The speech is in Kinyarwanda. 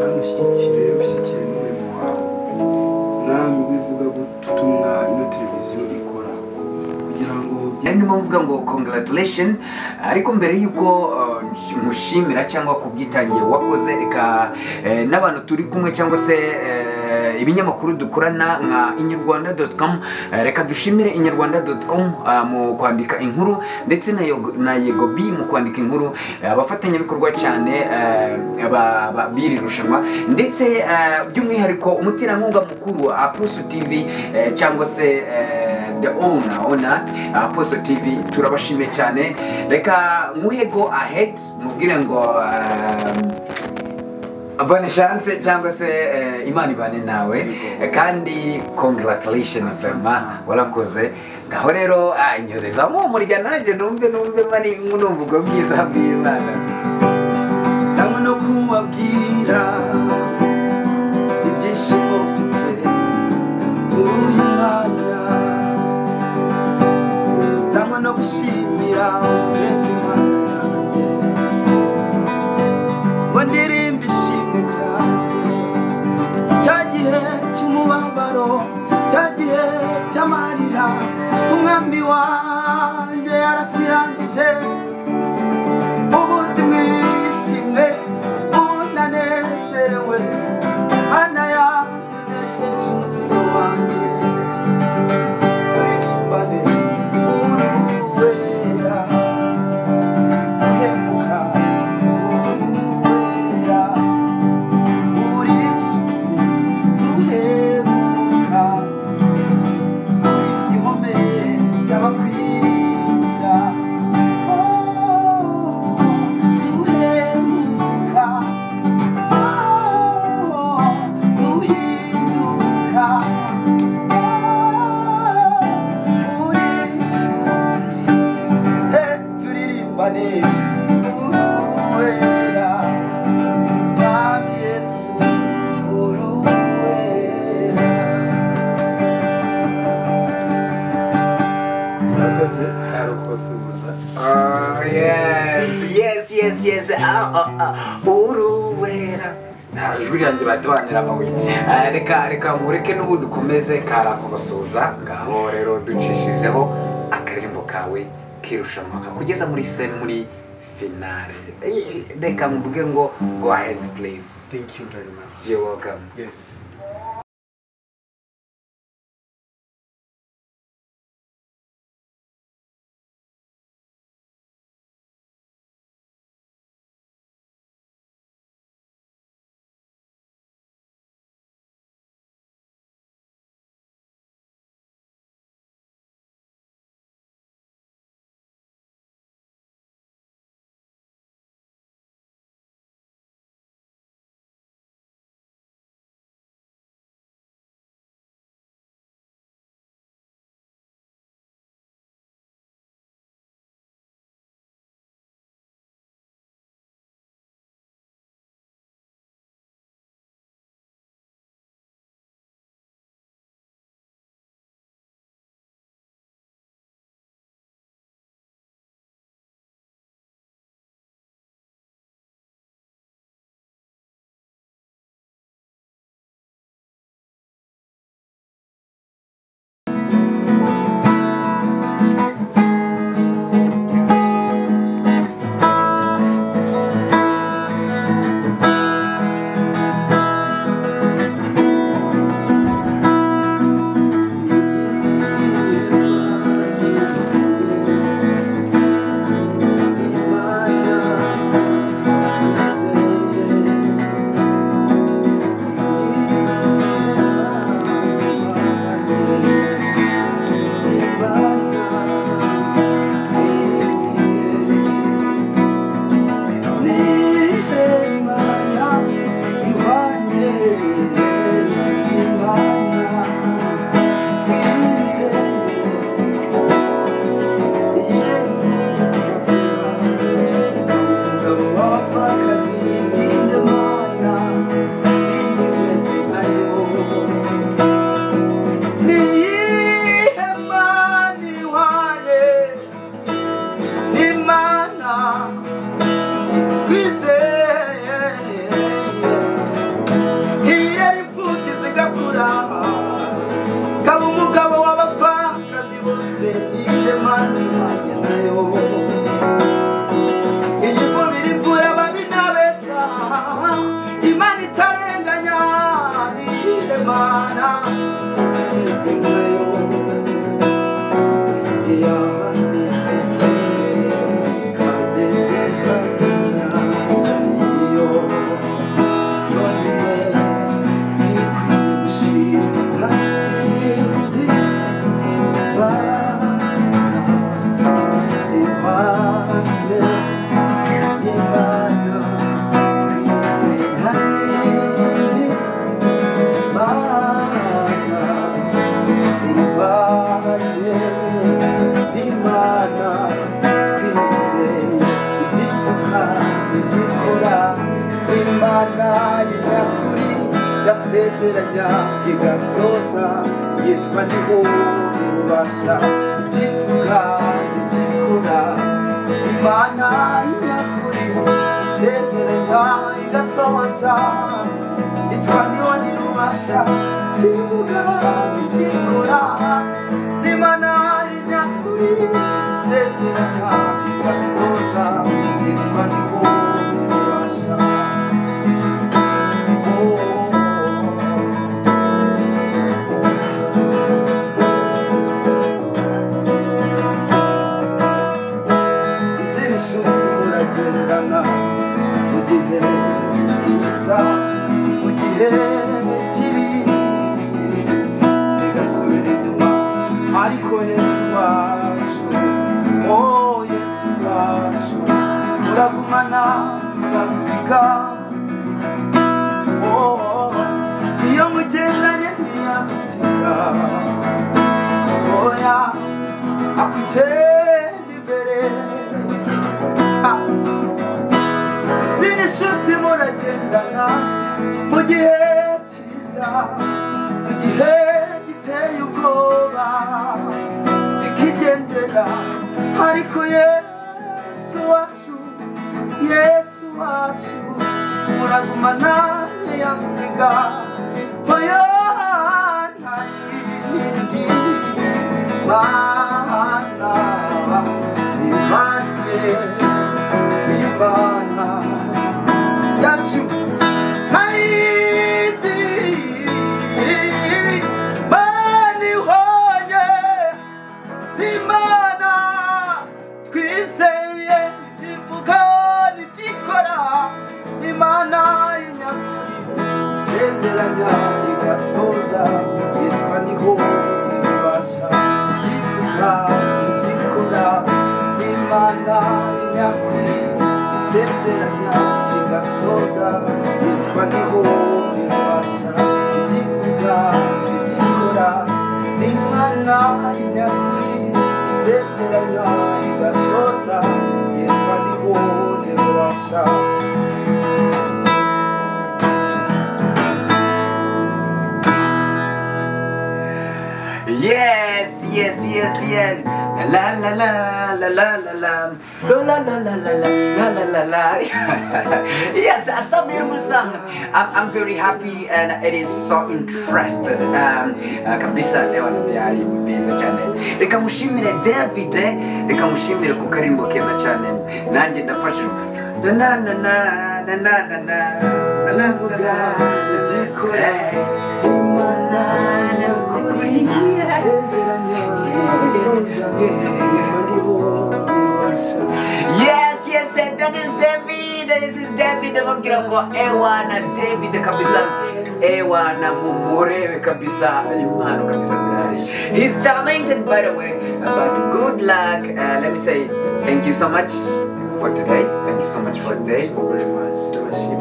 mushyigikire ushyigikire n'umurimo wawe mwami wivuga gutumwa ino televiziyo ikora kugira ngo nari ndimo mvuga ngo congratulation ariko mbere y'uko uh, mushimira cyangwa kubwitangiye wakoze reka eh, n'abantu turi kumwe cyangwa se eh, ibinyamakuru dukorana nka inyarwanda reka dushimire inyarwanda mu kwandika inkuru ndetse na yegobi mu kwandika inkuru abafatanyabikorwa cyane b'iri rushanwa ndetse by'umwihariko umuterankunga mukuru apusu tivi cyangwa se the owner owner apuso tivi turabashimiye cyane reka nkuhego ahedi mubwire ngo bonne chance cyangwa se eh, imana ibane nawe kandi congratulation vema warakoze ngaho rero inyozeza mumurya nanjye numve numve bari numva ubwo bwiza bw'imana cyangwa no kubabwira ibyishimo mfite muri uyu mwanya cyangwa no gushimira ubwenge imana yanjye ngo ndirimbe ishimwe ryanjye cya gihe cy'umubabaro cya gihe cy'amarira umwami wanjye yarakirangije ubundi mwishimwe unanezerewe mana yanesheje umutima wanjye turirimbane uruwera uhemuka uruwera urishimye uhemuka igihome cy'abakwirira uhemuka uhinduka urishimye turirimbane uruwera Mwami Yesu uruwera uhagaze hari kubasuhuza oh yes yes yes yes ah, ah, ah. uruwera Nta, ijwi ryanjye batabanira amabuye Ah, reka reka mureke n'ubundi ukomeze kara kubasuhuza ngaho rero ducishijeho akaririmbo kawe kirushanwa kugeza muri se muri finale Eh, reka mvuge ngo go ahead please thank you very much you're welcome yes yasezeranya igasoza yitwa niho ubasha igivuga igikora imana y'inyakuri isezeranya igasoza yitwa niho ubasha ikivuga igikora imana y'inyakuri isezeranya igasoza yitwa niho ubasha izindi nshuti muragendana mu gihe cyiza mu gihe kibi zigasubira inyuma ariko yesu wacu o yesu wacu uragumana uragusiga Oh, iyo mugendanye ntiyagusiga oya akugenda imbere Ah. ziri nshuti muragendana mu gihe cyiza mu gihe giteye ubwoba zikigendera ariko yesu wacu yesu wacu muragumana yagusiga oya nta yindi mana imane imana yacu nta yindi mana ihonye imana twizeye ivuga ntigikora imana y'inyakuri isezeranya igasoza yitwa niho ibasha igivuga igikora imana y'inyakuri isezeranya igasoza yitwa niho ibasha igivuga igikora imana inyakuri isezeranya igasoza yitwa ndibone rubasha Yes, yes, yes, yes. La la la la la la la la la la la la la la la la. Yes, that's a beautiful song. I'm, I'm very happy and it is so interested. Um, uh, kabisa leo byari beza cyane. Reka mushimire David, reka mushimire kuko ari imbo keza cyane. Nanjye ndafashijwe. Na na na na na na na na na ndavuga ndikora imana nyakuri isezeranya igasoza yitwa ndibone rubasha Yes, yes, and that is David. This is David. Namugira ngo ewa na David kabisa. Ewa na mumurewe kabisa. Impano kabisa zihari. He's talented by the way. But good luck. Uh, let me say thank you so much for today. Thank you so much for today. very much. Ndabashimiye.